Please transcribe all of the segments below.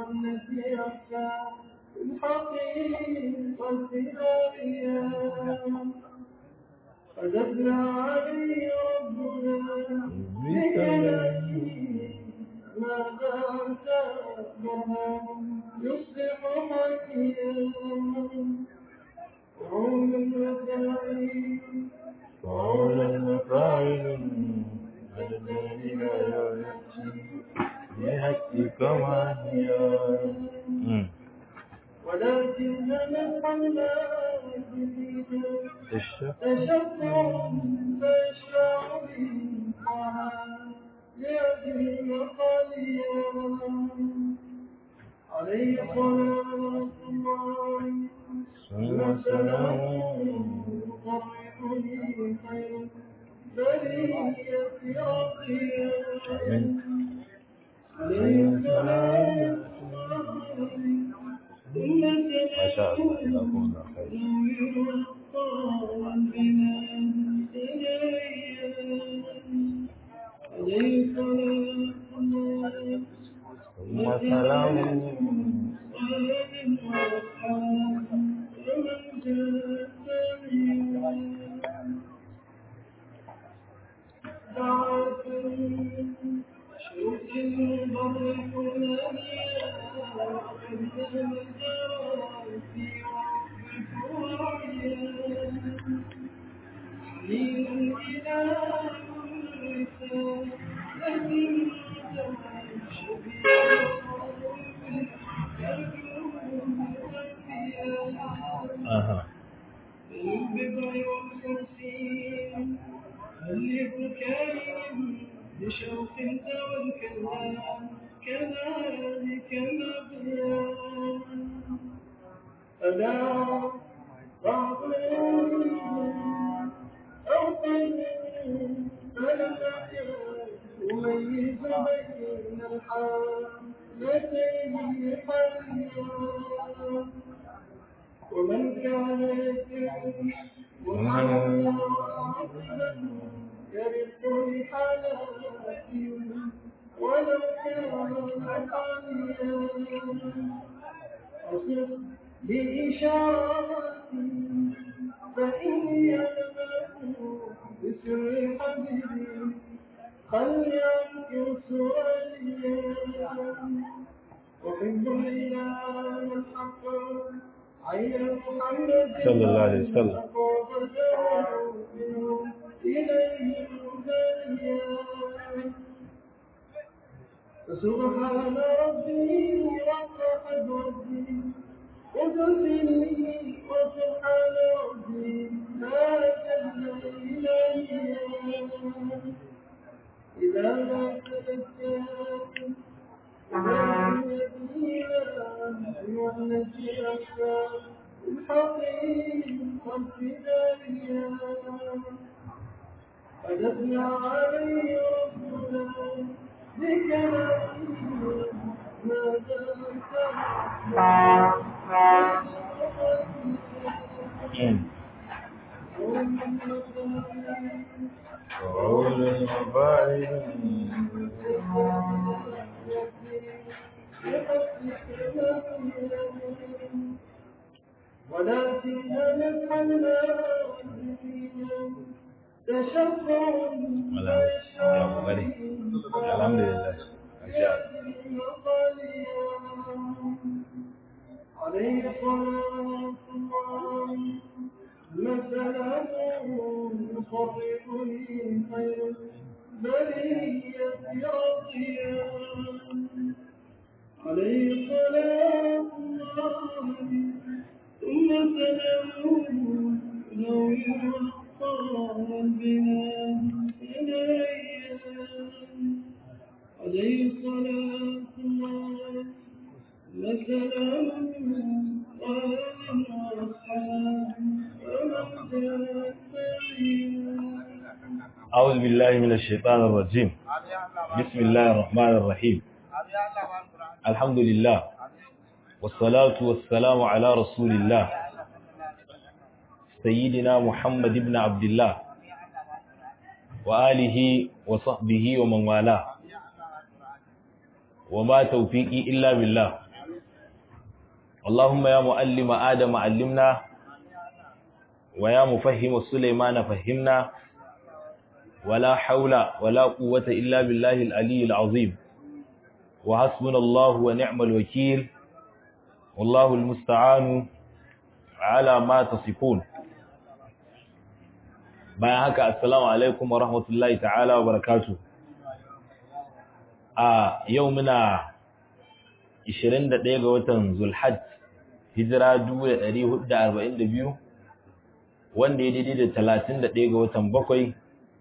والتي أخفى الحقيقة الأيام فدفنا عليه ربنا بكلامه ماذا تأمرنا يصلح حيا وعون وتعين قولا فاعل الذي لا يأتي بحقك وهي ولكن نحن تشفى تشفع فيشفع بالطاعة لأجل خاليا عليه صلاة الله ثم سلام يقربني خير برية ربي عليه صلاة الله ثم ما شاء الله جزاكم الله خير ثم سلام أها بشوق والكلام كذلك مبيان فلا بعض أو قيد فلا يميز بين الحالتين حيا ومن كان يتعيش محمدا يرث لحالات ولو كان حاليا أصف بإشارة فإني ألمه بسر حبيبي خلي عنك سؤاليا أحب الإله الحق عين محمد صلى الله عليه وسلم. إليه هدايا فسبحان ربي وقد ربي قدسني وسبحان ربي ما جل إلهي إذا ما تذكرت والتي أخفى الحقيقة الفدائية فدفنا عليه ربنا بكلامه ماذا قول فاعل ولكن نفعلنا تشفع ولا يا مغني الحمد لله ما شاء عليه صلاة الله مثلا يصرفني خير برية رضيا عليه صلاة الله ثم سلامه لو يوفى بنا إليه عليه صلاة الله وسلامه وآل وأصحاب ومن جاء أعوذ بالله من الشيطان الرجيم بسم الله الرحمن الرحيم الحمد لله والصلاة والسلام على رسول الله سيدنا محمد بن عبد الله وآله وصحبه ومن والاه وما توفيقي إلا بالله اللهم يا معلم آدم علمنا ويا مفهم سليمان فهمنا ولا حول ولا قوة إلا بالله العلي العظيم وحسبنا الله ونعم الوكيل والله المستعان على ما تصفون bayan haka assalamu alaikum wa rahmatullahi ta'ala wa barakatuh a yau muna 21 ga watan Zulhajj hijira 1442 wanda ya daidai da 31 ga watan bakwai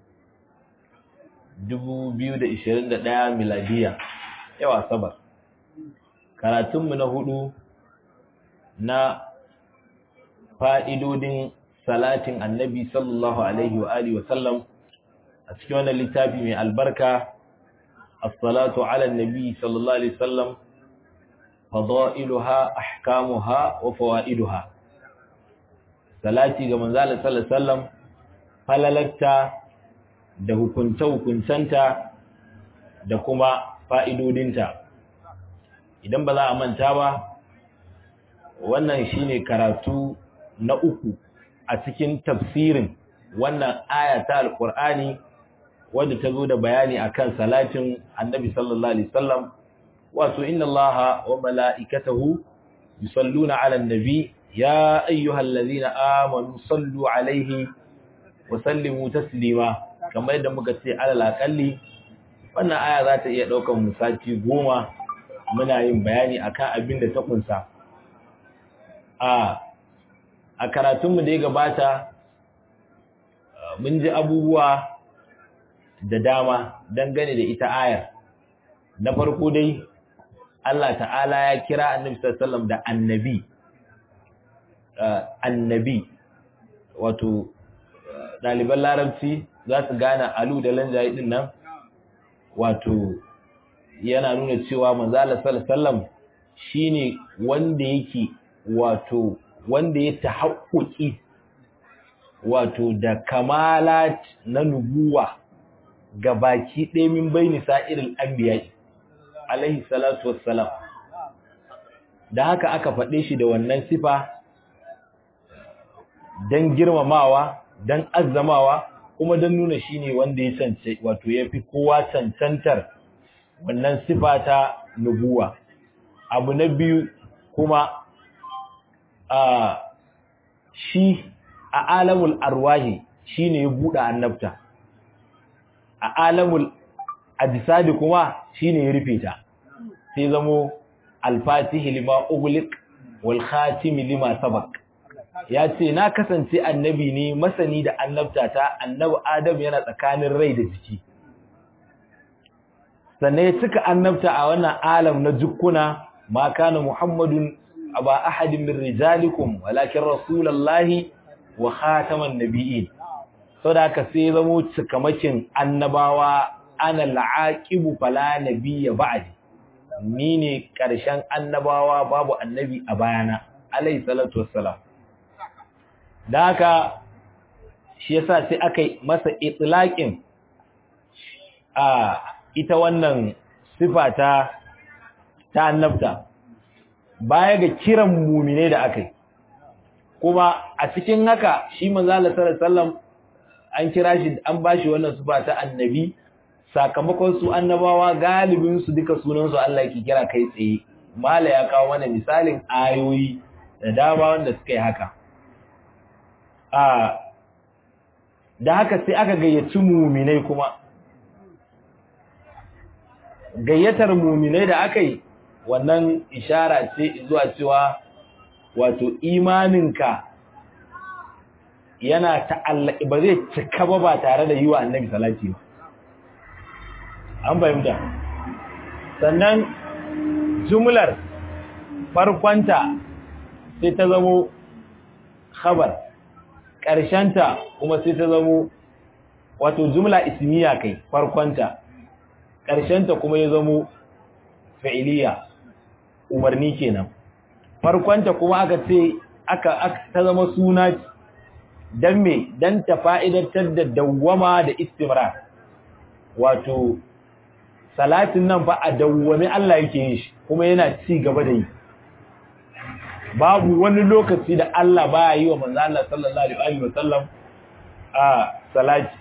2021 miladiya yawa sabar karatunmu na hudu na fa'idodin salatin annabi sallallahu alaihi wa alihi wasallam a cikin wannan littafi mai albarka as-salatu ala annabi sallallahu alaihi wasallam fadailuha ahkamuha wa fawaiduha salati ga manzo Allah sallallahu alaihi wasallam falalarta da hukunta hukuncanta da kuma fa'idodinta idan ba za a manta ba wannan shine karatu na uku a cikin tafsirin wannan aya ta alqur'ani wadda ta zo da bayani akan salatin annabi sallallahu alaihi wasallam wato inna allaha wa mala'ikatahu yusalluna 'alan nabi ya ayyuhallazina amanu sallu 'alaihi wa sallimu taslima kamar yadda muka ce alal aqalli wannan aya za ta iya daukan musati goma muna yin bayani akan abin da ta kunsa a a karatunmu da ya gabata mun ji abubuwa da dama dangane da ita ayar na farko dai Allah ta'ala ya kira annabi sallallahu da annabi annabi wato ɗaliban larabci za su gane alu da lanjaye din nan wato yana nuna cewa manzala sallallahu shine wanda yake wato wanda ya tahaqquqi wato da kamalat na nubuwa ga baki ɗaya min baini sa'iril anbiya alaihi salatu wassalam da haka aka faɗe shi da wannan sifa dan girmamawa dan azzamawa kuma dan nuna shine wanda ya cance wato yafi kowa cancantar wannan sifa ta nubuwa abu na biyu kuma a shi a alamul arwahi shine ya buɗe annabta a alamul ajsadi kuma shine ya rufe ta sai zamo al-fatihi lima ughliq wal khatim lima sabaq ya ce na kasance annabi ne masani da annabta ta annabi adam yana tsakanin rai da jiki sannan ya cika annabta a wannan alam na jukkuna ma kana muhammadun aba ahadin min rijalikum walakin rasulullahi wa khataman nabiyyin saboda haka sai zamo cikamakin annabawa ana la'aqibu fala nabiyya ba'di ni ne karshen annabawa babu annabi a bayana alayhi salatu wassalam da haka shi yasa sai aka masa itlaqin a ita wannan sifa ta ta annabta baya ga kiran mumine da aka yi kuma a cikin haka shi manzo Allah sallallahu alaihi wasallam an kira shi an bashi wannan sifa ta annabi sakamakon su annabawa galibin su duka sunan su Allah yake kira kai tsaye mala ya kawo mana misalin ayoyi da dama wanda suka yi haka a da haka sai aka gayyaci muminai kuma gayyatar muminai da aka yi wannan ishara ce zuwa cewa wato imaninka yana ta'allaki ba zai cika ba ba tare da yi wa annabi salati ba an fahimta sannan jumlar farkonta sai ta zamo khabar ƙarshenta kuma sai ta zamo wato jumla ismiya kai farkonta ƙarshenta kuma ya zamo fa'iliya umarni kenan farkonta kuma aka ce aka ta zama suna dan me dan ta fa'idatar da dawwama da istimrar wato salatin nan fa a dawwame Allah yake yin shi kuma yana ci gaba da yi babu wani lokaci da Allah baya yi wa manzo Allah sallallahu alaihi wa sallam a salati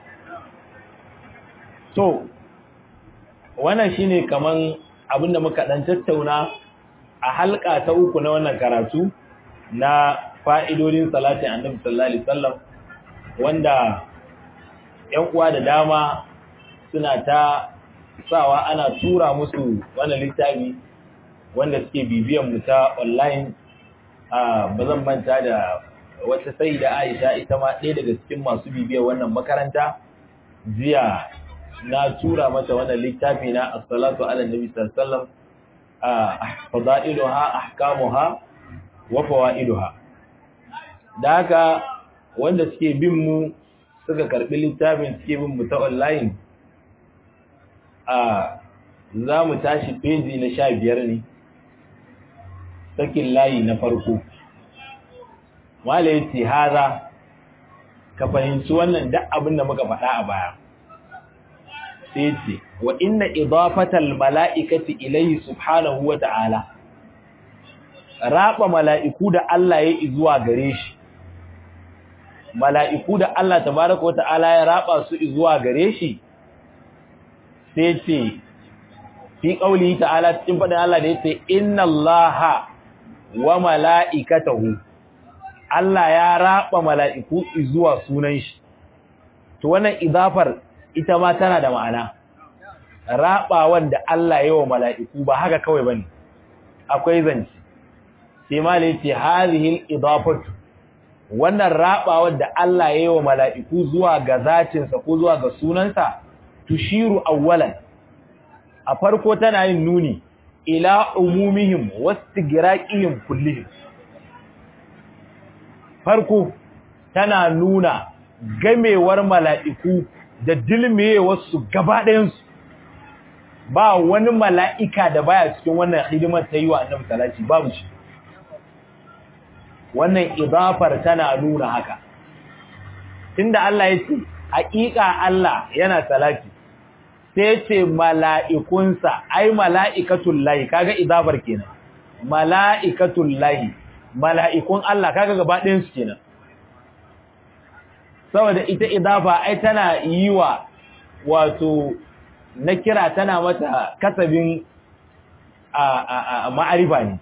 to wannan shine kaman abinda muka dan tattauna a halka ta uku na wannan karatu na fa'idodin salatin annabi sallallahu alaihi wasallam wanda ƴan uwa da dama suna ta sawa ana tura musu wannan littafi wanda suke bibiyan mu ta online a bazan manta da wata sai da Aisha ita ma ɗaya daga cikin masu bibiyar wannan makaranta jiya na tura mata wannan littafi na as-salatu ala nabi sallallahu alaihi wasallam fadailuha ahkamuha wa fawaiduha da haka wanda suke bin mu suka karbi littafin suke bin mu ta online a za mu tashi peji na sha biyar ne sakin layi na farko wale yace haza ka fahimci wannan duk abin da muka faɗa a baya sai ce wa inna idafatal mala'ikati ilayhi subhanahu wa ta'ala raba mala'iku da Allah ya zuwa gare shi mala'iku da Allah tabaraka wa ta'ala ya raba su zuwa gare shi sai ce fi qauli ta'ala cikin fadin Allah da yace inna Allaha wa mala'ikatahu Allah ya raba mala'iku zuwa sunan shi to wannan idafar ita ma tana da ma'ana rabawan da Allah ya wa mala'iku ba haka kawai bane akwai zanci sai malai ce hadhihi al-idafatu wannan rabawan da Allah ya wa mala'iku zuwa ga zatin sa ko zuwa ga sunansa tushiru awwalan a farko tana yin nuni ila umumihim wastigraqihim kullihim farko tana nuna gamewar mala'iku da dilmewarsu gaba ɗayansu ba wani mala'ika da baya cikin wannan hidimar ta yi wa annabi salati babu shi wannan idafar tana nuna haka tunda Allah ya ce haƙiƙa Allah yana salati sai ce mala'ikunsa ai mala'ikatul lahi kaga idafar kenan mala'ikatul lahi mala'ikun Allah kaga gaba ɗayansu kenan saboda ita idafa ai tana yi wa wato na kira tana mata kasabin a ma'arifa ne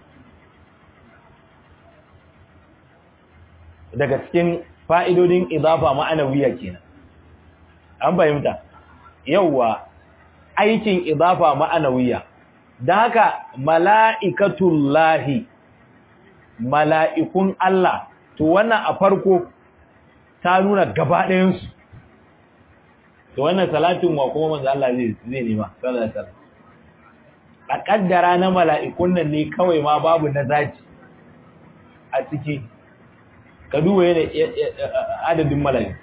daga cikin fa'idodin idafa ma'anawiya kenan an fahimta yauwa aikin idafa ma'anawiya da haka mala'ikatullahi mala'ikun Allah to wannan a farko ta nuna gaba ɗayansu to wannan salatin wa kuma manzo Allah zai zai nema sallallahu alaihi wasallam a kaddara na mala'ikun nan ne kawai ma babu na zaci a ciki ka duba yana adadin mala'iku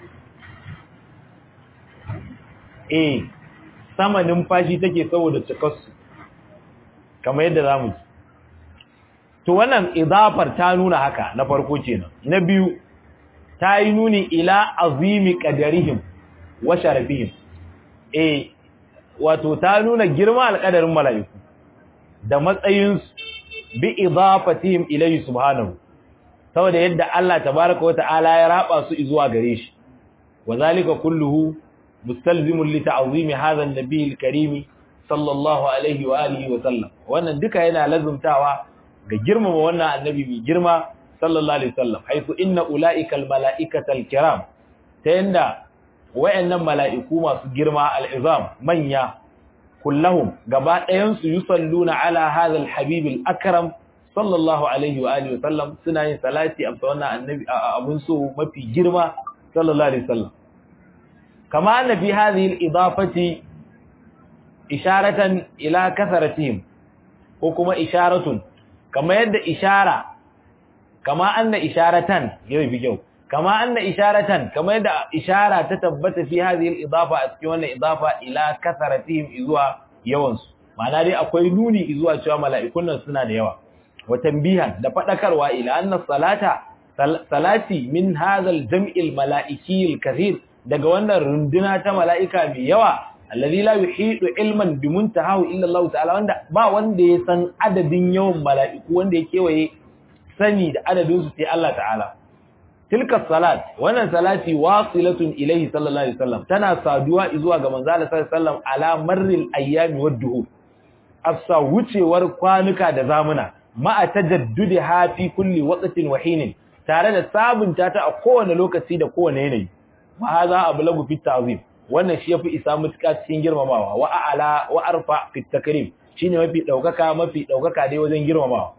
eh sama numfashi take saboda cikarsu kamar yadda zamu ji to wannan idafar ta nuna haka na farko kenan na biyu ta yi nuni ila azimi qadarihim wa sharafihim eh wato ta nuna girma alƙadarin mala'iku da matsayin bi idafatihim ilayhi subhanahu saboda yadda Allah tabaaraka wa ta'ala ya raba su zuwa gare shi wazalika kulluhu mustalzimun li ta'zimi hadha an-nabiy al-karim sallallahu alaihi wa alihi wa sallam wannan duka yana lazumtawa ga girmama wannan annabi mai girma sallallahu alaihi wasallam haifu inna ulaika almalaikata alkiram ta yanda wayannan mala'iku masu girma al'izam manya kullahum gaba ɗayan su yusalluna ala hadha alhabib alakram sallallahu alaihi wa alihi wasallam suna yin salati a wannan annabi abun so mafi girma sallallahu alaihi wasallam kama anna fi hadhihi alidafati isharatan ila kasaratihim ko kuma isharatun kama yadda ishara kama anna isharatan yau bi kyau kama anna isharatan kama yadda ishara ta tabbata fi hadhihi al-idafa a cikin wannan idafa ila kasaratihim zuwa yawan su ma'ana dai akwai nuni zuwa cewa mala'ikun nan suna da yawa wa tanbihan da fadakarwa ila anna salata salati min hadha al-jam'i al-mala'iki al-kathir daga wannan runduna ta mala'ika mai yawa alladhi la yuhidu ilman bi muntahahu illa Allah ta'ala wanda ba wanda ya san adadin yawan mala'iku wanda ya kewaye sani da adadin su sai Allah ta'ala tilka salat wannan salati wasilatun ilayhi sallallahu alaihi wasallam tana saduwa zuwa ga manzo Allah sallallahu alaihi wasallam ala marril ayyami wad duhur afsa wucewar kwanuka da zamuna ma'a tajaddudi ha fi kulli waqtin wa hinin tare da sabunta ta a kowane lokaci da kowane yanayi wa hadha ablagu fi ta'zim wannan shi yafi isa mutuka cikin girmamawa wa a'la wa arfa fi takrim shine mafi daukaka mafi daukaka dai wajen girmamawa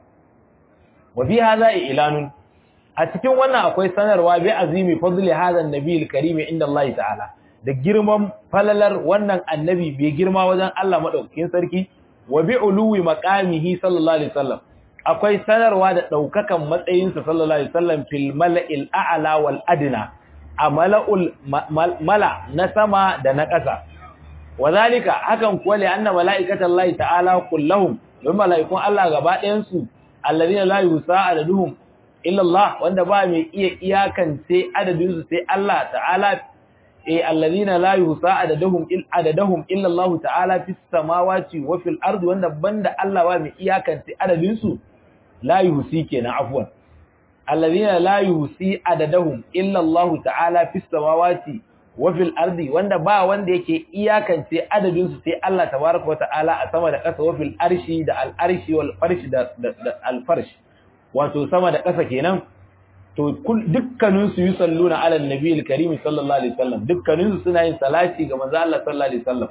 wa fi hadha ilanun a cikin wannan akwai sanarwa bi azimi fadli hadha an-nabi al-karim inda Allah ta'ala da girman falalar wannan annabi bai girma wajen Allah madaukakin sarki wa bi uluwi maqamihi sallallahu alaihi wasallam akwai sanarwa da daukakan matsayinsa sallallahu alaihi wasallam fil mala'il a'la wal adna a mala'ul mala na sama da na ƙasa wazalika hakan kuwa li anna mala'ikatallahi ta'ala kullahum don mala'ikun Allah gaba ɗayan su alladhina la yusa adaduhum illa Allah wanda ba mai iya iyakance adadin su sai Allah ta'ala eh alladhina la yusa adaduhum il adadahum illa Allah ta'ala fis samawati wa fil ardi wanda banda Allah ba mai iyakance adadin su la yusi kenan afwan alladhina la yusi adadahum illa Allah ta'ala fis samawati wa fil ardi wanda ba wanda yake iyakance adadin su sai Allah tabaaraka wa ta'ala a sama da ƙasa wa fil arshi da al arshi wal farshi da al farshi wato sama da ƙasa kenan to dukkanin su yusalluna ala annabi al-karim sallallahu alaihi wasallam dukkanin su suna yin salati ga manzo Allah sallallahu alaihi wasallam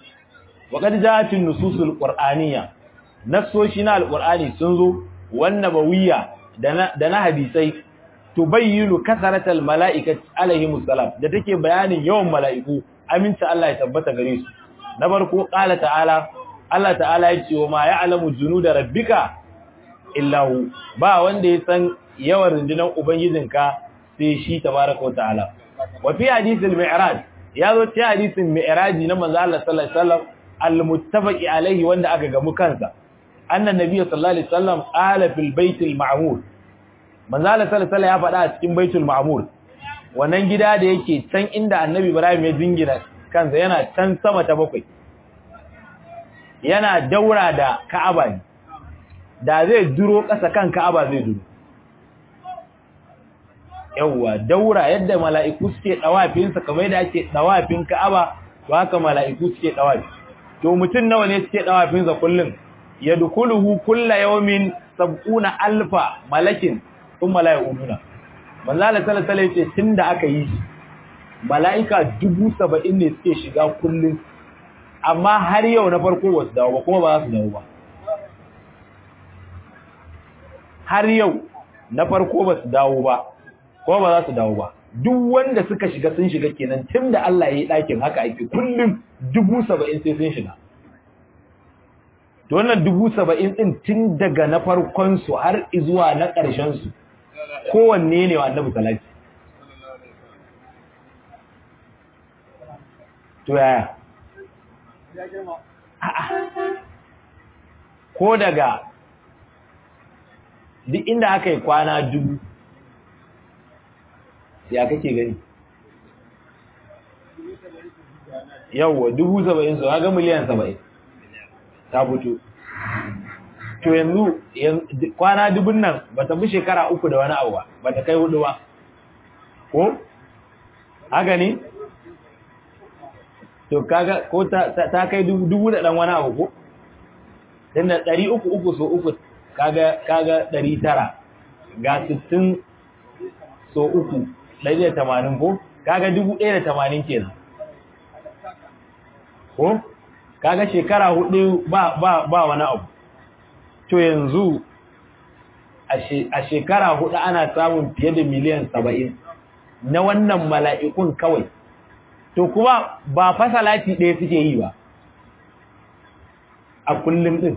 wa qad ja'at an-nusus al-qur'aniyya nassoshi na al-qur'ani sun zo wan nabawiyya da na hadisai tubayyinu kasaratal mala'ikati alaihimus salam da take bayanin yawan mala'iku aminta Allah ya tabbata gare su na farko qala ta'ala Allah ta'ala ya ce wa ma ya'lamu junuda rabbika illahu ba wanda ya san yawan rundunar ubangijinka sai shi tabaraka wa ta'ala wa fi hadithil mi'raj ya zo ta hadisin mi'raji na manzo Allah sallallahu alaihi wasallam al-muttafaqi alaihi wanda aka gamu kansa annan nabiy sallallahu alaihi wasallam qala fil baitil ma'mur manzo Allah sallallahu alaihi ya faɗa a cikin baitul ma'mur wannan gida da yake can inda annabi Ibrahim ya jingina kansa yana can sama ta bakwai yana daura da Ka'aba ne da zai duro ƙasa kan Ka'aba zai duro yawwa daura yadda mala'iku suke dawafin sa kamar yadda ake dawafin Ka'aba to haka mala'iku suke dawafi to mutun nawa ne suke dawafin sa kullun yadkhuluhu kullu yawmin sab'una alfa malakin sun mala'ikuna manzo Allah sallallahu alaihi wasallam tunda aka yi shi mala'ika 70 ne suke shiga kullun amma har yau na farko ba su dawo ba kuma ba za su dawo ba har yau na farko ba su dawo ba kuma ba za su dawo ba duk wanda suka shiga sun shiga kenan tunda Allah ya yi ɗakin haka ake kullum 70 sai sun shiga to wannan dubu saba'in ɗin tun daga na farkonsu har izuwa na ƙarshensu kowanne ne wa annabi salati to yaya ko daga duk inda aka yi kwana dubu ya kake gani yawwa dubu saba'in su ga miliyan saba'in ta fito to yanzu kwana dubun nan ba ta fi shekara uku da wani abu ba ba ta kai hudu ba ko haka ne to kaga ko ta kai dubu da dan wani abu ko dan da ɗari uku uku so uku kaga kaga ɗari tara ga sittin so uku ɗari da tamanin ko kaga dubu ɗaya da tamanin kenan ko kaga shekara hudu ba ba ba wani abu to yanzu a shekara hudu ana samun fiye da miliyan saba'in na wannan mala'ikun kawai to kuma ba fasalati ɗaya suke yi ba a kullum ɗin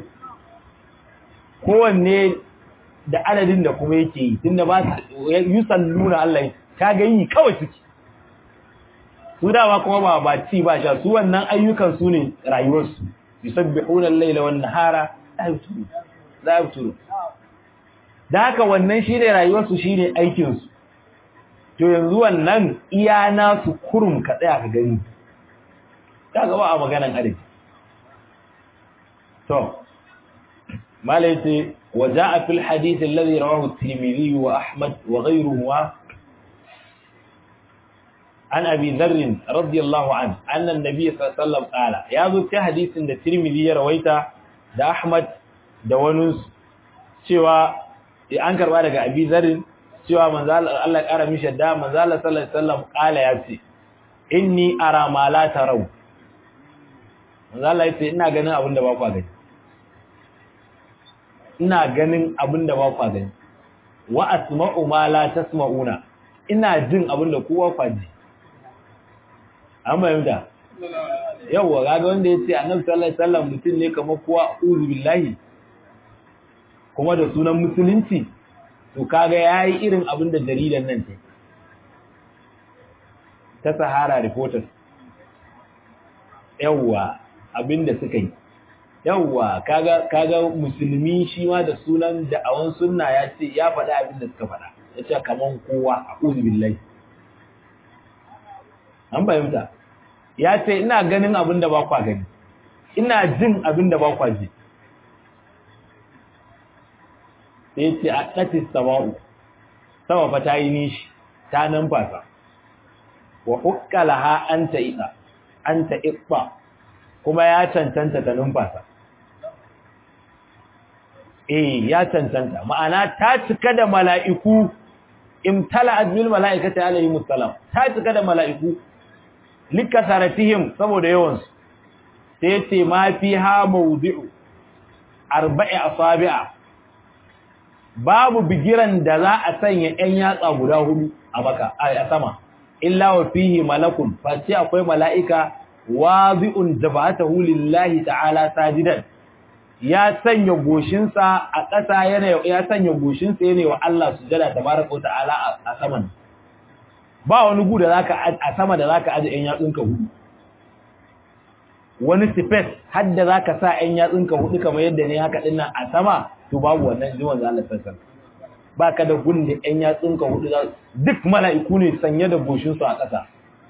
kowanne da adadin da kuma yake yi tun da ba yi salluna Allah ka ga yi kawai suke su dama kuma ba ba ci ba sha su wannan ayyukan su ne rayuwarsu yusabbihuna al-laila wan nahara la yafturu da haka wannan shine rayuwarsu shine aikin su to yanzu wannan iya nasu kurum ka tsaya ka gani kaga ba a maganan adadi to malaiti وجاء في الحديث الذي رواه الترمذي وأحمد وغيرهما عن أبي ذر رضي الله عنه أن النبي صلى الله عليه وسلم قال يا ذو حديث عند الترمذي رويته ده أحمد ده ونس cewa an karba daga Abi Dharr cewa manzo Allah ya kara mishi da manzo Allah sallallahu alaihi wasallam kala ya ce inni ara ma la tarau manzo Allah ya ce ina ganin abin da ba ku gani ina ganin abin da ba kwa gani wa asma'u ma la tasma'una ina jin abin da kowa kwa ji an bayyana yawa kaga wanda yace annabi sallallahu alaihi wasallam mutum ne kamar kowa uzu billahi kuma da sunan musulunci to kaga yayi irin abin da jaridan nan ce ta Sahara Reporters yawa abin da suka yi yawwa kaga kaga musulmi shi ma da sunan da'awan sunna ya ce ya faɗa abin da suka faɗa ya ce kaman kowa a'udhu billahi an fahimta ya ce ina ganin abin da ba kwa gani ina jin abin da ba kwa ji sai ce a ɗatis sama'u sama fa ta yi nishi ta numfasa wa hukkalaha an ta iɗa an ta iɓa kuma ya cancanta ta numfasa eh ya cancanta ma'ana ta cika da mala'iku imtala'at bil mala'ikati alayhi musallam ta cika da mala'iku likasaratihim saboda yawan su sai ce ma fiha mawdi'u arba'i asabi'a babu bigiran da za a sanya ɗan yatsa guda hudu a maka a sama illa wa fihi malakun face akwai mala'ika wazi'un jabatahu lillahi ta'ala sajidan ya sanya goshinsa a ƙasa yana ya sanya goshinsa yana wa Allah sujada tabaraka ta'ala a saman ba wani gu da zaka a sama da zaka aje ɗan yatsunka hudu wani space har da zaka sa ɗan yatsunka hudu kamar yadda ne haka dinnan a sama to babu wannan jiwon za Allah sassan baka da gun da ɗan yatsunka hudu duk mala'iku ne sanye da goshinsu a ƙasa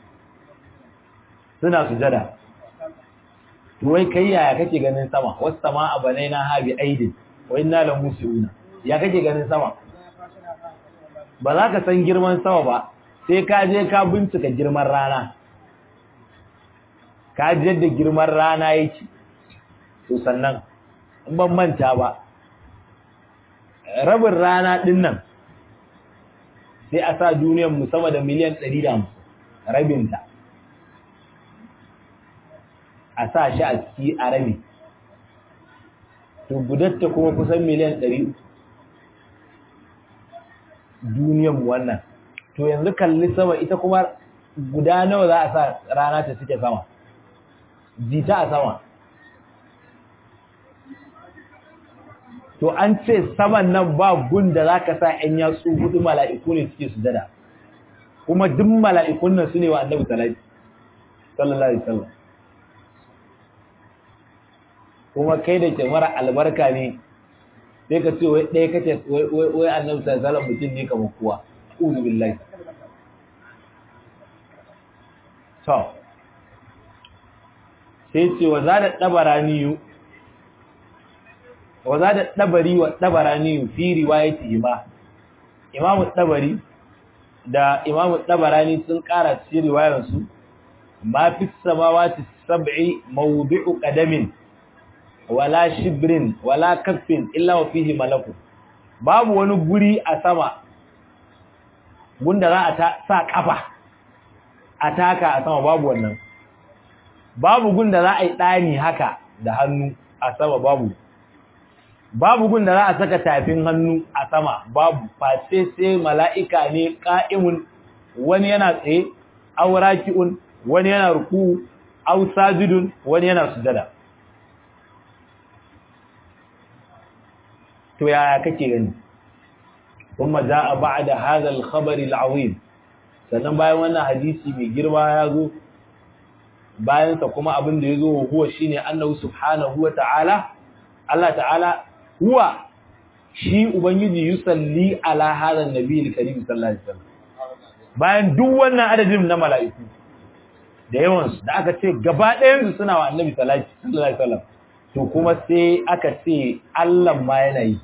suna sujada to wai kai yaya kake ganin sama was samaa banaina ha bi aidin wa inna la musiuna ya kake ganin sama ba za ka san girman sama ba sai ka je ka bincika girman rana ka ji yadda girman rana yake to sannan in ban manta ba rabin rana din nan sai a sa duniyar mu sama da miliyan 150 rabinta a sa shi a ciki a rabi to gudatta kuma kusan miliyan ɗari duniyan wannan to yanzu kalli sama ita kuma guda nawa za a sa rana ta suke sama jita a sama to an ce saman nan ba gun da za ka sa ‘yan yatsu hudu mala'iku ne suke su dada kuma duk mala'ikun nan su ne wa annabi sallallahu alaihi wasallam kuma kai da ke mara albarka ne sai ka ce wai ɗaya kace wai annabi sallallahu mutum ne kamar kowa uzu billahi to sai ce wa zada dabarani wa zada dabari wa dabarani fi riwayati ma imamu dabari da imamu dabarani sun ƙara cikin riwayar su ma fi samawati sab'i mawdi'u qadamin wala shibrin wala kaffin illa wa fihi malaku babu wani guri a sama gunda za a sa kafa a taka a sama babu wannan babu gunda za a yi ɗani haka da hannu a sama babu babu gunda za a saka tafin hannu a sama babu face sai mala'ika ne ƙa'imun wani yana tsaye auraki'un wani yana ruku au sajidun wani yana sujada to yaya kake gani kuma jaa ba'da hadha al-khabar al-azim sannan bayan wannan hadisi mai girma ya zo bayan sa kuma abin da yazo huwa shine annahu subhanahu wa ta'ala Allah ta'ala huwa shi ubangiji yusalli ala hadha an-nabi al-karim sallallahu alaihi wasallam bayan duk wannan adadin na mala'iku da yawan su da aka ce gaba ɗayan su suna wa annabi sallallahu alaihi wasallam to kuma sai aka ce Allah ma yana yi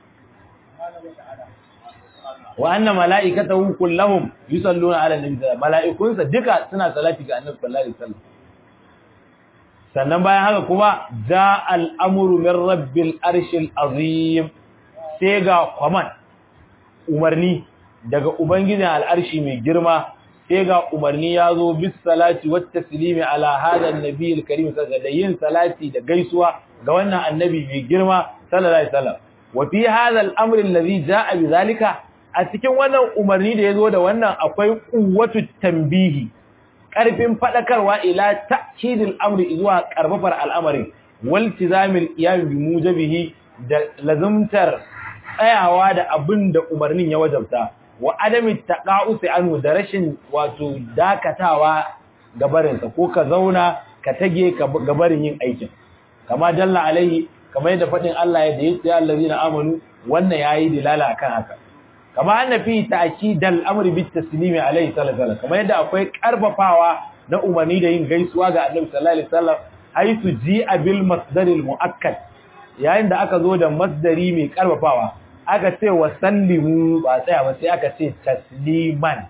wa anna mala'ikatahu kulluhum yusalluna ala nabi mala'ikunsa duka suna salati ga annabi sallallahu alaihi wasallam sannan bayan haka kuma ja al'amuru min rabbil arshil azim sai ga kwaman umarni daga ubangijin al'arshi mai girma sai ga umarni ya zo bis salati wat taslimi ala hada annabi alkarim da yin salati da gaisuwa ga wannan annabi mai girma sallallahu alaihi wasallam wa fi hada al'amr alladhi jaa bi zalika a cikin wannan umarni da yazo da wannan akwai quwwatu tanbihi karfin fadakarwa ila ta'kidil amri zuwa karbafar al'amarin wal tizamil qiyam bi mujabihi da lazumtar tsayawa da abin da umarnin ya wajabta wa adami taqa'usi anhu da rashin wato dakatawa gabarinsa ko ka zauna ka tage gabarin yin aikin kama dalla alaihi kama yadda fadin Allah ya da yace allazina amanu wannan yayi dilala akan haka kama anna fi ta'kidal amri bit taslimi alaihi sallallahu alaihi kama yadda akwai karfafawa na umarni da yin gaisuwa ga annabi sallallahu alaihi wasallam haisu ji'a bil masdaril muakkad yayin da aka zo da masdari mai karfafawa aka ce wa sallimu ba tsaya ba sai aka ce tasliman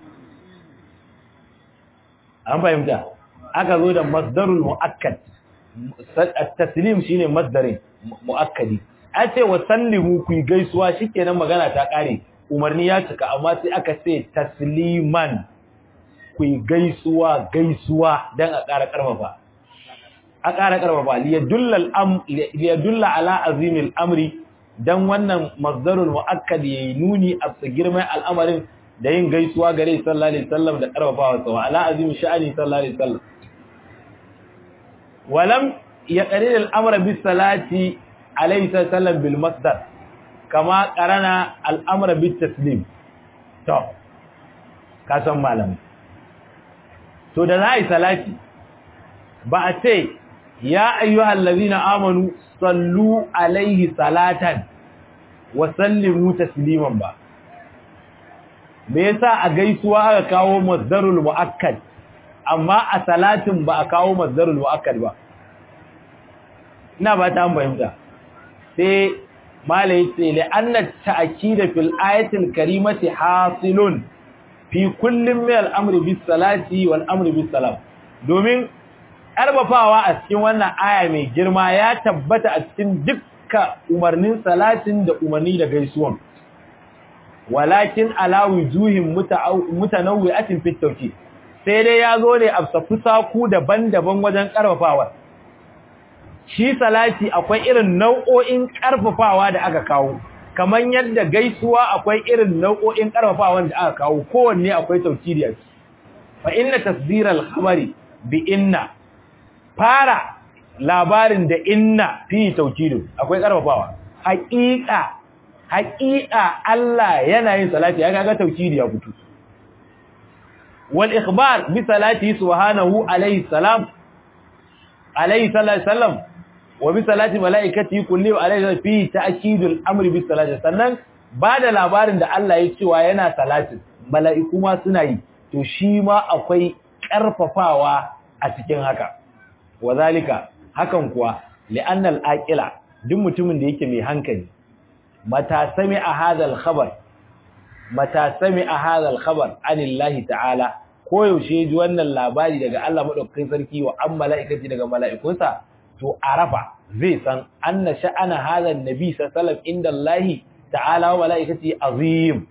an fahimta aka zo da masdarul muakkad at-taslim shine masdarin muakkadi a ce wa sallimu ku gaisuwa shikenan magana ta kare umarni ya cika amma sai aka ce tasliman ku gaisuwa gaisuwa dan a ƙara karfafa a ƙara karfafa liyadulla ala azimil amri dan wannan masdarul muakkad yayi nuni a girman al'amarin da yin gaisuwa gare sallallahu alaihi wasallam da karfafawa sa ala azim sha'ani sallallahu alaihi wasallam walam yaqrir al-amra bis salati alaihi sallam bil masdar kama qarana al-amra bit taslim to ka san malami to da zai salati ba a ce ya ayyuhal ladina amanu sallu alaihi salatan wa sallimu tasliman ba me yasa a gaisuwa aka kawo masdarul muakkad amma a salatin ba a kawo masdarul muakkad ba ina ba ta fahimta sai malai ce li anna ta'kida fil ayatil karimati hasilun fi kullin min al-amri bis salati wal amri bis salam domin karbafawa a cikin wannan aya mai girma ya tabbata a cikin dukkan umarnin salatin da umarni da gaisuwan walakin ala wujuhin mutanawwi'atin fit tawkid sai dai ya zo ne a saku daban-daban wajen karfafawa shi salati akwai irin nau'o'in karfafawa da aka kawo kamar yadda gaisuwa akwai irin nau'o'in karfafawa da aka kawo kowanne akwai tawkidi a ciki fa inna tasdiral khabari bi inna fara labarin da inna fi tawkidu akwai karfafawa haƙiƙa haƙiƙa Allah yana yin salati ya ga tawkidi ya fito wal ikhbar bi salati subhanahu alayhi salam alayhi sallam wa bi salati malaikati kulli alayhi fi ta'kidul amri bi salati sannan ba da labarin da Allah ya cewa yana salati mala'iku ma suna yi to shi ma akwai karfafawa a cikin haka wazalika hakan kuwa li'annal aqila duk mutumin da yake mai hankali mata sami'a hadal khabar mata sami'a hadal khabar anillahi ta'ala ko yaushe ji wannan labari daga Allah madaukakin sarki wa an mala'ikati daga mala'ikunsa to arafa zai san anna sha'ana hadan nabi sallallahu alaihi wasallam indallahi ta'ala wa mala'ikati azim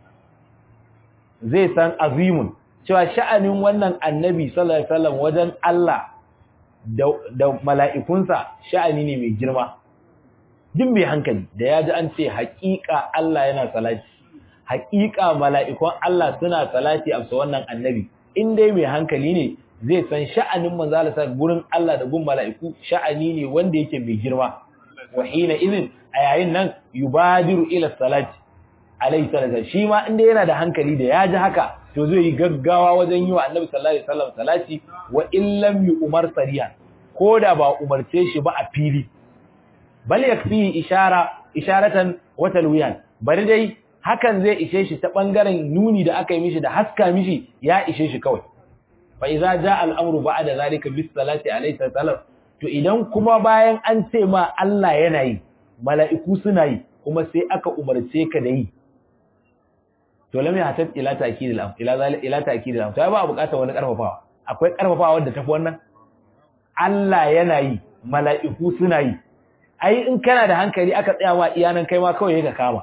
zai san azimun cewa sha'anin wannan annabi sallallahu alaihi wasallam wajen Allah da mala'ikunsa sha'ani ne mai girma duk mai hankali da ya ji an ce haƙiƙa Allah yana salati haƙiƙa mala'ikun Allah suna salati a wannan annabi in dai mai hankali ne zai san sha'anin manzalasa gurin Allah da gun mala'iku sha'ani ne wanda yake mai girma wa hina izin a yayin nan yubadiru ila salati alaihi salatu shi ma inda yana da hankali da ya ji haka to zai yi gaggawa wajen yi wa annabi sallallahu alaihi wasallam salati wa illam yu'mar sariya ko da ba umarce shi ba a fili bal yakfi ishara isharatan wa talwiyan bari dai hakan zai ishe shi ta bangaren nuni da aka yi mishi da haska mishi ya ishe shi kawai fa idza jaa al-amru ba'da zalika bis salati alayhi salam to idan kuma bayan an ce ma Allah yana yi mala'iku suna yi kuma sai aka umarce ka da yi to lam ya hatab ila ta'kid al-am ila zalika ila ta'kid al-am to ba bukatar wani karfafawa akwai karfafawa wanda tafi wannan Allah yana yi mala'iku suna yi ai in kana da hankali aka tsaya ma iyanan kai ma kawai ka kama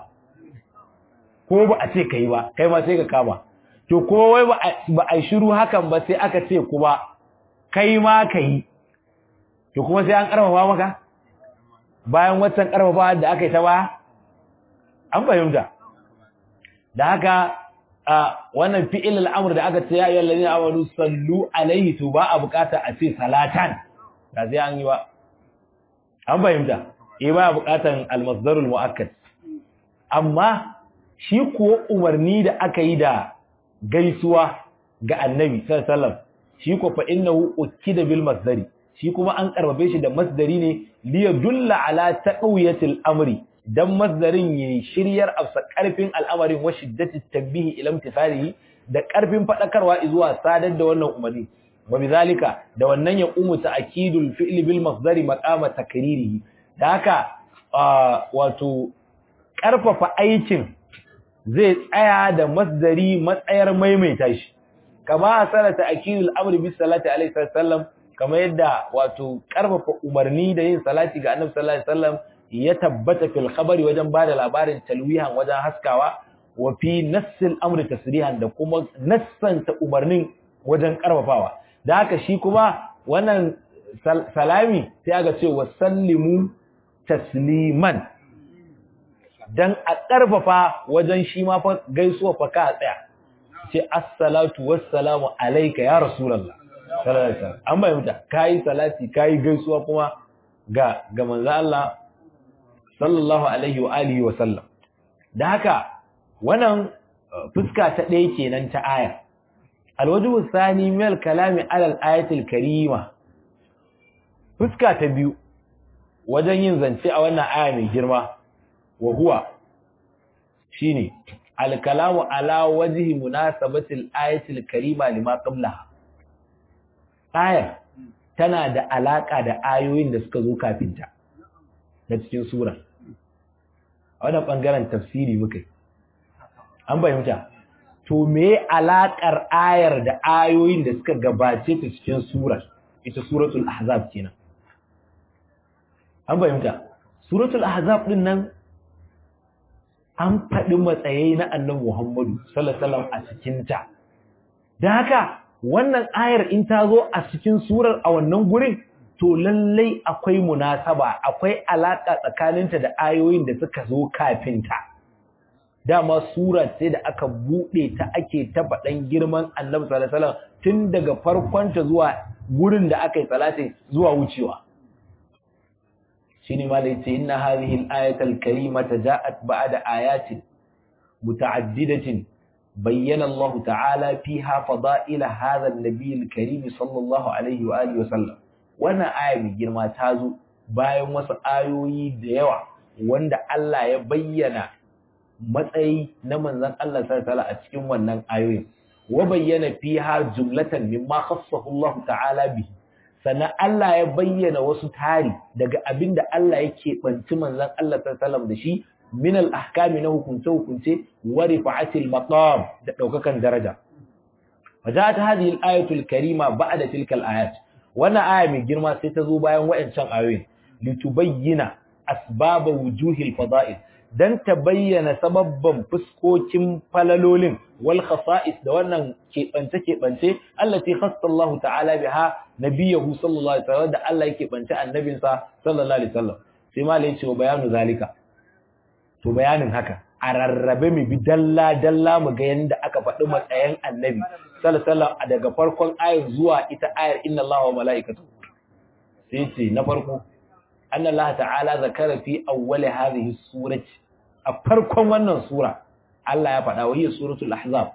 ko ba a ce kai ba kai ma sai ka kama to ko wai ba a shiru hakan ba sai aka ce kuma kai ma kai to kuma sai an karfafa maka bayan waccan karfafa da aka yi ta baya an fahimta da haka wannan fi'il al'amur da aka ce ya ayyuhal ladina amanu sallu alaihi to ba a bukata a ce salatan da sai an yi ba an fahimta eh ba bukatan al-masdarul muakkad amma shi kuwa umarni da aka yi da gaisuwa ga annabi sallallahu alaihi wasallam shi ko fa innahu ukida bil masdari shi kuma an karbabe shi da masdari ne li yadulla ala taqwiyatil amri dan masdarin yayi shiryar afsa karfin al'amarin wa shiddati tabihi ila imtithalihi da karfin fadakarwa zuwa sadar da wannan umarni wa bizalika da wannan ya umu ta'kidul fi'li bil masdari maqama takririhi da haka wato karfafa aikin zai tsaya da masdari matsayar maimaita shi kama asara ta'kidul amri bis salati alaihi sallam kamar yadda wato karfafa umarni da yin salati ga annabi sallallahu alaihi wasallam ya tabbata fil khabari wajen bada labarin talwihan wajen haskawa wa fi nassil amri tasrihan da kuma nassanta umarnin wajen karfafawa da haka shi kuma wannan salami sai aka ce wa sallimu tasliman dan a karfafa wajen shi ma fa gaisuwa fa ka tsaya ce assalatu wassalamu alayka ya rasulullah sallallahu alaihi wasallam an bayyana kai salati kai gaisuwa kuma ga ga manzo Allah sallallahu alaihi wa alihi wa sallam da haka wannan fuska ta ɗaya kenan ta aya alwajhu sani min kalami ala al-ayati al-karima fuska ta biyu wajen yin zance a wannan aya mai girma wa huwa shine al-kalamu ala wajhi munasabati al-ayati al-karima lima qablaha aya tana da alaka da ayoyin da suka zo kafin ta na cikin sura a wannan bangaren tafsiri muka an fahimta to me alakar ayar da ayoyin da suka gabace ta cikin surar ita suratul ahzab kenan an fahimta suratul ahzab din nan an faɗi matsayi na annabi Muhammadu sallallahu alaihi wasallam a cikin ta dan haka wannan ayar in ta zo a cikin surar a wannan gurin to lallai akwai munasaba akwai alaka tsakaninta da ayoyin da suka zo kafin ta dama sura ce da aka bude ta ake ta faɗan girman Annabi sallallahu alaihi wasallam tun daga farkon ta zuwa gurin da aka yi salati zuwa wucewa shine ma da yace inna hadhihi al-ayata al-karimata ja'at ba'da ayatin muta'addidatin bayyana Allah ta'ala fiha fada'ila hadha an-nabiy al-karim sallallahu alaihi wa alihi wa sallam wannan aya mai girma ta zo bayan wasu ayoyi da yawa wanda Allah ya bayyana matsayi na manzon Allah sallallahu a cikin wannan ayoyin wa bayyana fiha jumlatan mimma khassahu Allah ta'ala bihi sannan Allah ya bayyana wasu tari daga abinda Allah yake banci manzon Allah sallallahu da shi min al-ahkami na hukunce hukunce wa rifa'atil maqam da daukakan daraja waja'at hadhihi al-ayatu al-karima ba'da tilka al-ayat wannan aya mai girma sai ta zo bayan wayancan ayoyin litubayyana asbaba wujuhil fada'il dan ta bayyana sababban fuskokin falalolin wal khasa'is da wannan keɓance keɓance allati khassa Allah ta'ala biha nabiyahu sallallahu alaihi wasallam da Allah yake bance annabinsa sallallahu alaihi wasallam sai ma lai cewa bayanu zalika to bayanin haka a rarrabe mu bi dalla dalla mu ga yanda aka faɗi matsayin annabi sallallahu daga farkon ayar zuwa ita ayar inna Allah wa mala'ikatu sai ce na farko anna Allah ta'ala zakara fi awwal hadhihi surati a farkon wannan sura Allah ya faɗa wahiyar suratul ahzab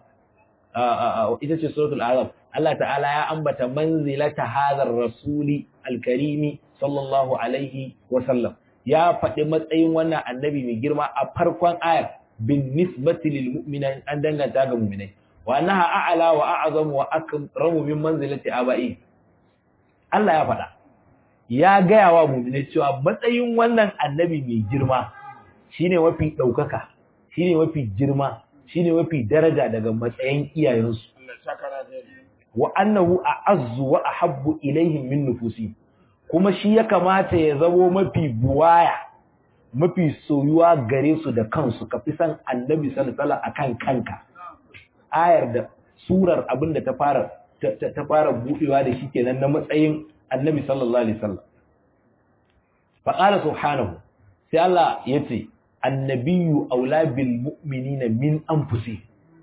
ita ce suratul ahzab Allah ta'ala ya ambata manzilata hadhar rasuli alkarimi sallallahu alaihi wa sallam ya faɗi matsayin wannan annabi mai girma a farkon ayar bin nisbati lil mu'minin an danganta ga mu'minai wa annaha a'la wa a'zamu wa akramu min manzilati aba'i Allah ya faɗa ya gaya wa mu'minai cewa matsayin wannan annabi mai girma shine mafi daukaka shine mafi girma shine mafi daraja daga matsayin iyayensu wa annahu a'azzu wa ahabbu ilaihim min nufusi kuma shi ya kamata ya zamo mafi buwaya mafi soyuwa gare su da kansu ka fi san annabi sallallahu alaihi akan kanka ayar da surar abinda ta fara ta fara budewa da shi kenan na matsayin annabi sallallahu alaihi wasallam fa qala subhanahu sai Allah yace annabiyyu aula bil mu'minina min anfusihim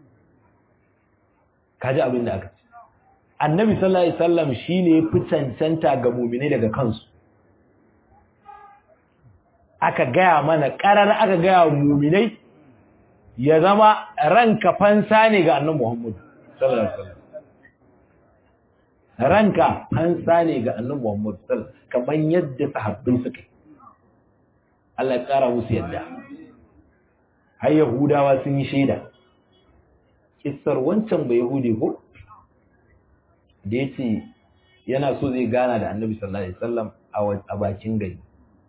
kaji abin da aka ce annabi sallallahu alaihi wasallam shine ya fi cancanta ga mu'minai daga kansu aka gaya mana karar aka gaya wa mu'minai ya zama ranka fansa ne ga annabi Muhammad sallallahu alaihi wasallam ranka fansa ne ga annabi Muhammad sallallahu alaihi wasallam kaman yadda sahabbai suka Allah ya kara musu yadda har yahudawa sun yi shaida kissar wancan bai yahudi ko da ya ce yana so zai gana da annabi sallallahu alaihi wasallam a bakin gari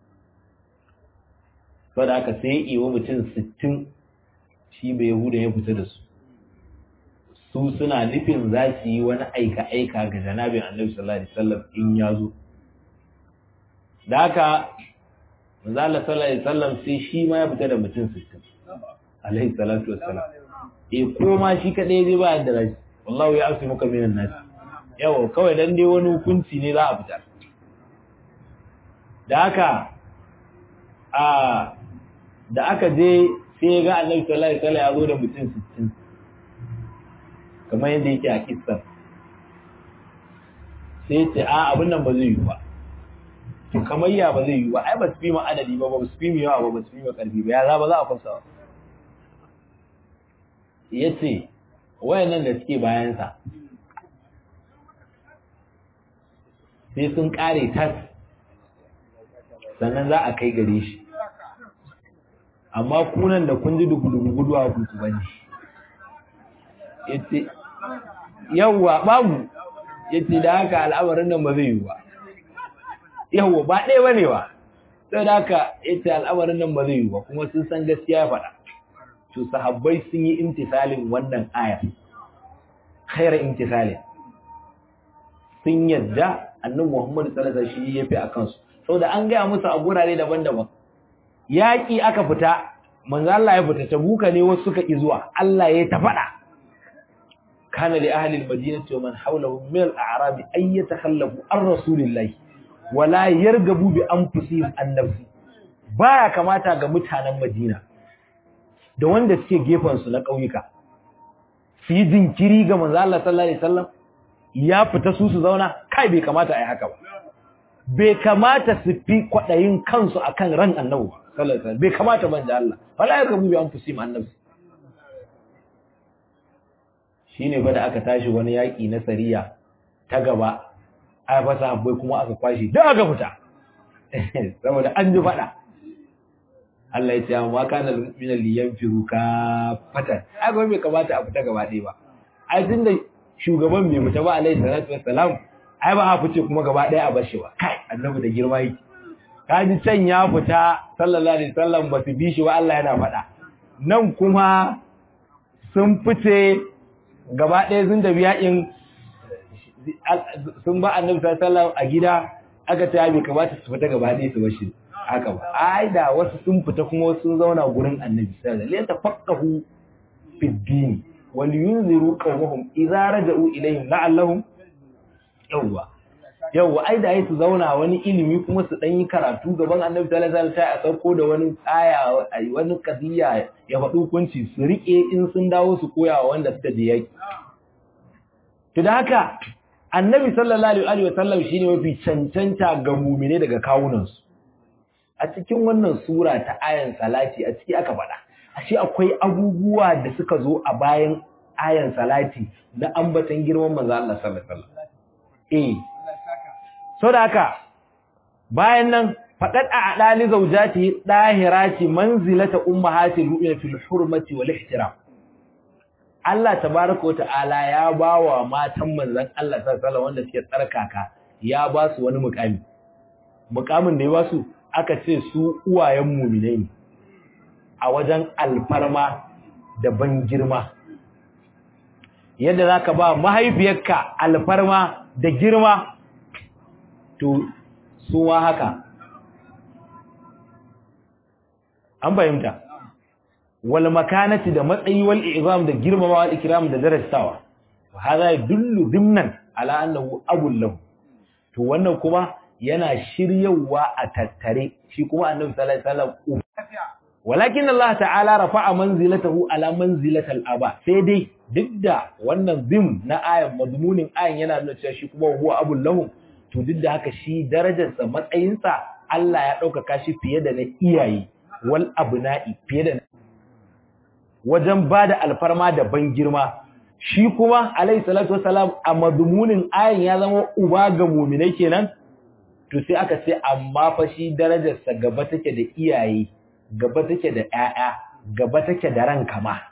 saboda haka sai ya iwa mutum sittin shi bai yahuda ya fita da su su suna nufin za su yi wani aika-aika ga janabin annabi sallallahu alaihi wasallam in ya zo da haka manzo Allah sallallahu alaihi wasallam sai shi ma ya fita da mutum sittin alaihi salatu wassalam eh ko ma shi kadai zai ba da rashi wallahi ya asu muka minan nasi yawa kawai dan dai wani hukunci ne za a fitar da haka a da aka je sai ga Annabi sallallahu alaihi wasallam ya zo da mutum 60 kamar yadda yake a kissa sai ce a abin nan ba zai yi ba to kamar ya ba zai yi ba ai ba su fi mu adadi ba ba su fi mu yawa ba ba su fi mu karfi ba ya za ba za a kwasa ba yace wayannan da suke bayansa sai sun kare tas sannan za a kai gare shi amma kunan da kun ji dugu-dugu guduwa kuku bane yace yawwa babu yace da haka al'amarin nan ba zai yi ba yawwa ba ɗaya bane ba sai da haka yace al'amarin nan ba zai yi ba kuma sun san gaskiya faɗa to sahabbai sun yi imtisalin wannan aya khaira imtisalin sun yadda annabi Muhammad sallallahu alaihi wasallam shi yafi akan su saboda an ga musu a gurare daban-daban yaki aka fita manzo Allah ya fita tabuka ne wasu suka ki zuwa Allah ya ta fada kana li ahli al-madinati wa man hawlahum min al-a'rab ay yatakhallafu an rasulillahi wala yargabu bi anfusihim an nafsi baya kamata ga mutanen Madina da wanda suke gefen su na kauyuka su yi jinkiri ga manzo Allah sallallahu alaihi wasallam ya fita su su zauna kai bai kamata a yi haka ba bai kamata su fi kwaɗayin kansu akan ran annabi sallallahu alaihi wasallam bai kamata ban da Allah wala ya gabu bi an fusim annabi shine fa da aka tashi wani yaki na sariya ta gaba ai fa sahabbai kuma aka kwashi da aka fita saboda an ji fada Allah ya ce amma kana min liyanfiru ka fatan ai ba bai kamata a fita gaba ɗaya ba ai tunda shugaban bai fita ba alaihi salatu wassalam ai ba a fice kuma gaba ɗaya a bashi ba kai annabi da girma yake kaji can ya fita sallallahu alaihi wasallam ba su bi shi ba Allah yana faɗa nan kuma sun fice gaba ɗaya sun tafi yakin sun ba annabi sallallahu alaihi wasallam a gida aka ta bai kamata su fita gaba ɗaya su bashi haka ba ai da wasu sun fita kuma wasu sun zauna gurin annabi sallallahu alaihi wasallam la tafaqahu fi din wal yunziru qawmahum idza raja'u ilayhim la'allahum yawwa yawwa ai da su zauna wani ilimi kuma su dan yi karatu gaban Annabi sallallahu alaihi wasallam a sauko da wani aya wani kadiya ya faɗi hukunci su rike in sun dawo su koya wa wanda suka je yaki to da haka Annabi sallallahu alaihi wasallam shine mafi cancanta ga mu'mine daga kawunan su a cikin wannan sura ta ayan salati a ciki aka faɗa ashe akwai abubuwa da suka zo a bayan ayan salati na ambatan girman manzo Allah sallallahu alaihi wasallam eh so da haka bayan nan faqad a'dali zawjati dahirati manzilata ummahatil mu'minin fil hurmati wal ihtiram Allah tabaaraka wa ta'ala ya bawa matan manzon Allah sallallahu alaihi wasallam wanda suke tsarkaka ya ba su wani mukami mukamin da ya basu aka ce su uwayen muminai ne a wajen alfarma da ban girma yadda za ka ba mahaifiyarka alfarma da girma to su ma haka an fahimta wal makanati da matsayi wal izam da girmama wal ikram da darasawa hada yadullu dimnan ala annahu abul lahu to wannan kuma yana shiryawa a tattare shi kuma annabi sallallahu alaihi wasallam walakin Allah ta'ala rafa'a manzilatahu ala manzilatal aba sai dai duk da wannan zim na ayan madmunin ayan yana nuna cewa shi kuma huwa abul lahu to duk da haka shi darajarsa matsayinsa Allah ya ɗaukaka shi fiye da na iyaye wal abna'i fiye da wajen bada alfarma da ban girma shi kuma alayhi salatu wassalam a madmunin ayan ya zama uba ga mu'minai kenan to sai aka ce amma fa shi darajarsa gaba take da iyaye gaba take da ƴaƴa gaba take da ranka ma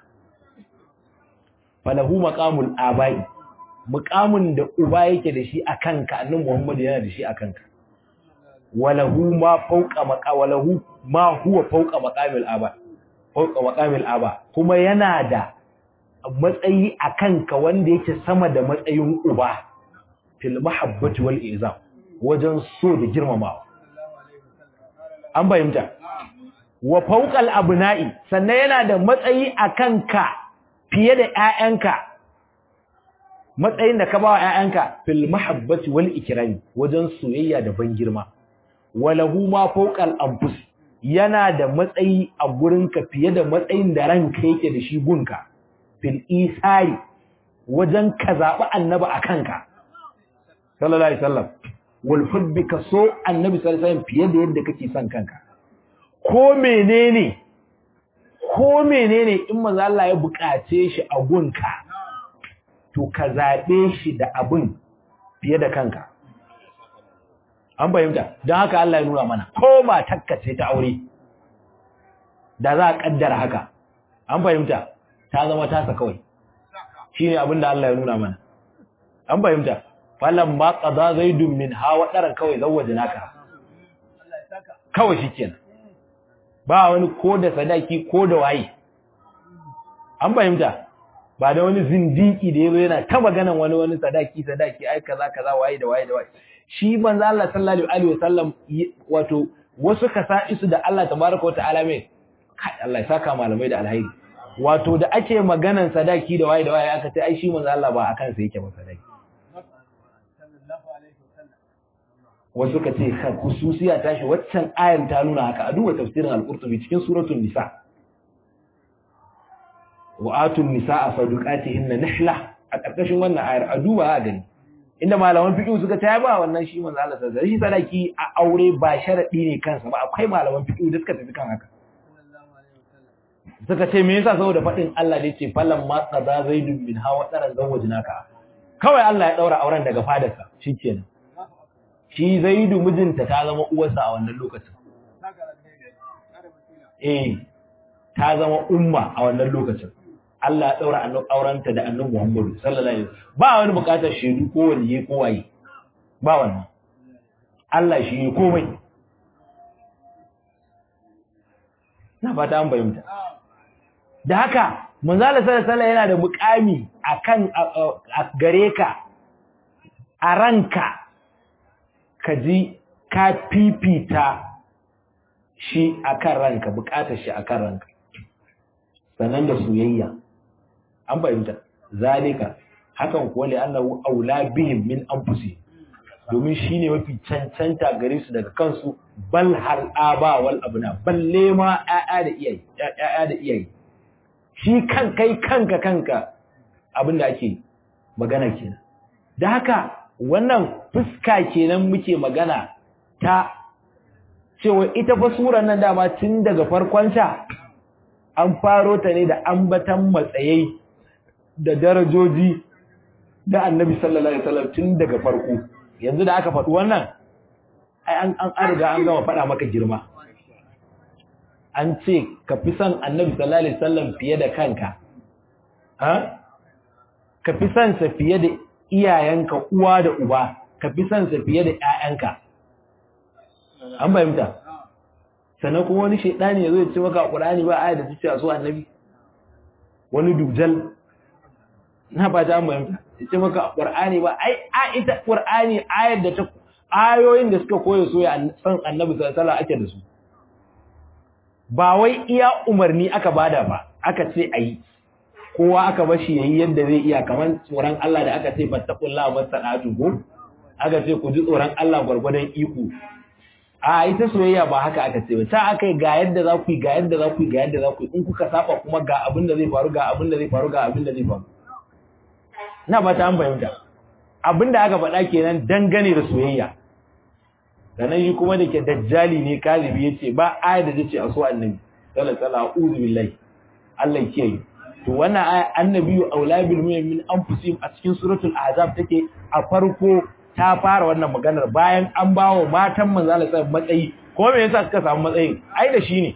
falahu maqamul abai muqamin da uba yake da shi akan ka annabi Muhammad yana da shi akan ka walahu ma fawqa maqa walahu ma huwa fawqa maqamil aba fawqa maqamil aba kuma yana da matsayi akan ka wanda yake sama da matsayin uba fil mahabbati wal izam wajen so da girmamawa an bayyanta wa fawqal abna'i sannan yana da matsayi akan ka fiye da ƴaƴanka matsayin da ka ba wa ƴaƴanka fil mahabbati wal ikrami wajen soyayya da ban girma walahu ma fawqal anfus yana da matsayi a gurinka fiye da matsayin da ranka yake da shi gunka fil isari wajen ka zaɓi annabi a kanka sallallahu alaihi wasallam wal hubbi ka so annabi sallallahu alaihi wasallam fiye da yadda kake son kanka ko menene ko menene in manzo Allah ya buƙace shi a gunka to ka zaɓe shi da abin fiye da kanka an fahimta don haka Allah ya nuna mana ko matakka ce ta aure da za a kaddara haka an fahimta ta zama tasa kawai shine abin da Allah ya nuna mana an fahimta falan ma qada zaidun min hawa daran kawai zawwajnaka kawai shikenan ba wani ko da sadaki ko da waye an fahimta ba da wani zindiki da yazo yana ta maganan wani wani sadaki sadaki ai kaza kaza waye da waye da waye shi manzo Allah sallallahu alaihi wasallam wato wasu kasa'isu da Allah tabaraka wa ta'ala mai kai Allah ya saka malamai da alhairi wato da ake maganan sadaki da waye da waye aka ce ai shi manzo Allah ba akan sa yake ba sadaki wasu ka ce hususiya tashi waccan ayan ta nuna haka a duba tafsirin al-Qurtubi cikin suratul nisa wa atun nisaa sadaqatihinna nihla a karkashin wannan ayar a duba a gani inda malaman fiqh suka ta ba wannan shi manzo Allah sallallahu alaihi wasallam sadaki a aure ba sharadi ne kansa ba akwai malaman fiqh da suka tafi kan haka suka ce me yasa saboda fadin Allah da yace falan ma qada zaidun min hawa daran zawajnaka kawai Allah ya daura auren daga fadarsa shikenan shi zaidu mijinta ta zama uwarsa a wannan lokacin eh ta zama umma a wannan lokacin Allah ya daura aurenta da annabi Muhammadu sallallahu alaihi wasallam ba wani bukatar shedu ko waliye ko waye ba wannan Allah shi ne komai na fata an bayyana da haka manzala sallallahu alaihi yana da mukami akan a gare ka a ranka ka ji ka fifita shi akan ranka bukatar shi akan ranka sannan da soyayya an fahimta zalika hakan kuwa li annahu aula bihim min anfusihim domin shine mafi cancanta gare su daga kansu bal hal aba wal abna balle ma ƴaƴa da iyaye ƴaƴa da iyaye shi kan kai kanka kanka abinda ake magana kenan da haka wannan fuska kenan muke magana ta cewa ita fa surar nan dama tun daga farkon ta an faro ta ne da ambatan matsayai da darajoji da annabi sallallahu alaihi wasallam tun daga farko yanzu da aka faɗi wannan ai an an riga an gama faɗa maka girma an ce ka fi son annabi sallallahu alaihi wasallam fiye da kanka ha ka fi son sa fiye da iyayenka uwa da uba ka fi son sa fiye da ƴaƴanka an fahimta sannan kuma wani shaidani ya zo ya ce maka qur'ani ba aya da ta ce a so annabi wani dujal na ba ta fahimta ya ce maka qur'ani ba ai a ita qur'ani ayar da ta ayoyin da suka koya so ya san annabi sallallahu alaihi wasallam ake da su ba wai iya umarni aka bada ba aka ce ayi kowa aka bashi yayi yadda zai iya kamar tsoron Allah da aka ce fattaqullaha masadatu ko aka ce ku ji tsoron Allah gwargwadon iko a ita soyayya ba haka aka ce ba ta akai ga yadda za ku yi ga yadda za ku yi ga yadda za ku yi in kuka saba kuma ga abin da zai faru ga abin da zai faru ga abin da zai faru ina ba ta an fahimta abin da aka faɗa kenan dangane da soyayya sannan shi kuma da ke dajjali ne kazibi ya ce ba aya da ce a so annabi sallallahu alaihi wasallam billahi Allah ya kiyaye to wannan aya annabi aula bil mu'min anfusihim a cikin suratul ahzab take a farko ta fara wannan maganar bayan an bawo matan manzo Allah sai matsayi ko me yasa suka samu matsayin ai da shi ne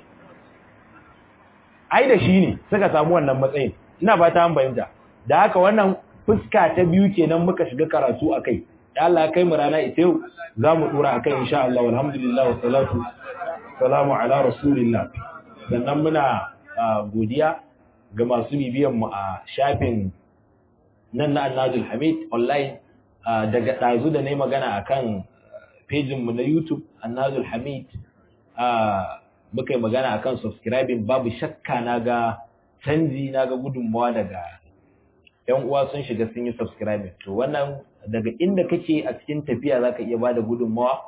ai da shi ne suka samu wannan matsayin ina ba ta an bayyana da haka wannan fuska ta biyu kenan muka shiga karatu akai da Allah kai mu rana ita yau zamu dora akai insha Allah alhamdulillah wa salatu salamu ala rasulillah sannan muna godiya ga masu bibiyan mu a shafin nan na Annajul Hamid online daga ɗazu da na yi magana a kan pejinmu na YouTube, Annazul Hamid, muka yi magana a kan subscribing babu shakka na ga canji na ga gudunmawa daga ‘yan uwa sun shiga sun yi subscribing. To wannan daga inda kake a cikin tafiya za ka iya ba da gudunmawa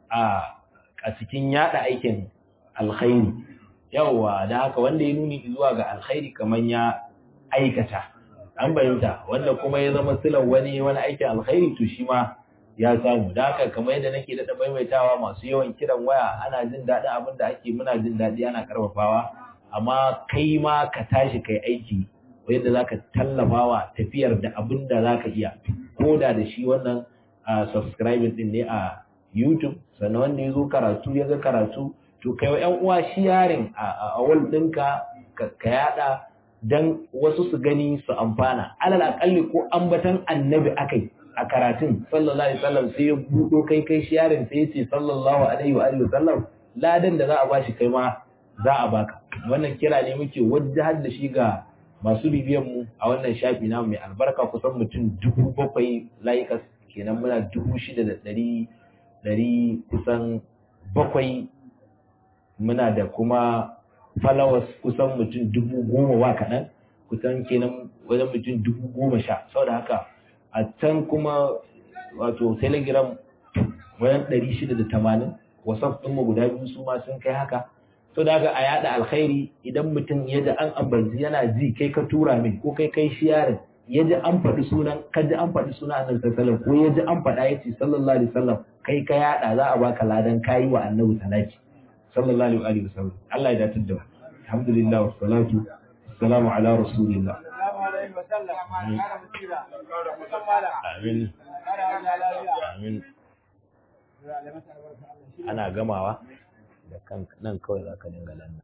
a cikin yada aikin alkhairi. Yawwa, da haka wanda ya nuni zuwa ga alkhairi kamar ya aikata. an bayyanta wanda kuma ya zama silan wani wani aikin alkhairi to shi ma ya samu da haka kamar yadda nake da maimaitawa masu yawan kiran waya ana jin daɗin abin da ake muna jin daɗi ana karfafawa amma kai ma ka tashi kai aiki yadda za ka tallafawa tafiyar da abin da za ka iya ko da da shi wannan subscribing din ne a youtube sannan wanda ya zo karatu ya ga karatu to kai wa 'yan uwa shi yarin a wal ɗinka ka yaɗa dan wasu su gani su amfana alal akalli ko ambatan annabi akai a karatun sallallahu alaihi wasallam sai ya budo kai kai shi yaron sai ya ce sallallahu alaihi wa alihi wasallam ladan da za a bashi kai ma za a baka wannan kira ne muke wajjahar da shi ga masu bibiyan mu a wannan shafi na mai albarka kusan mutum dubu bakwai layuka kenan muna dubu shida da ɗari ɗari kusan bakwai muna da kuma followers kusan mutum dubu goma wa kaɗan kusan kenan wajen mutum dubu goma sha sau da haka a can kuma wato telegram wajen ɗari shida da tamanin whatsapp ɗinmu guda biyu su ma sun kai haka sau da haka a yaɗa alkhairi idan mutum ya ji an ambanci yana ji kai ka tura min ko kai kai shiyarin ya ji an faɗi sunan ka ji an faɗi sunan annabi sallallahu ko ya ji an faɗa ya ce sallallahu alaihi wasallam kai ka yaɗa za a baka ladan kayi wa annabi salati sallallahu alaihi wa sallam Allah ya datar da alhamdulillah wa salatu assalamu ala rasulillah amin amin ana gamawa da kan nan kawai zaka dinga lanna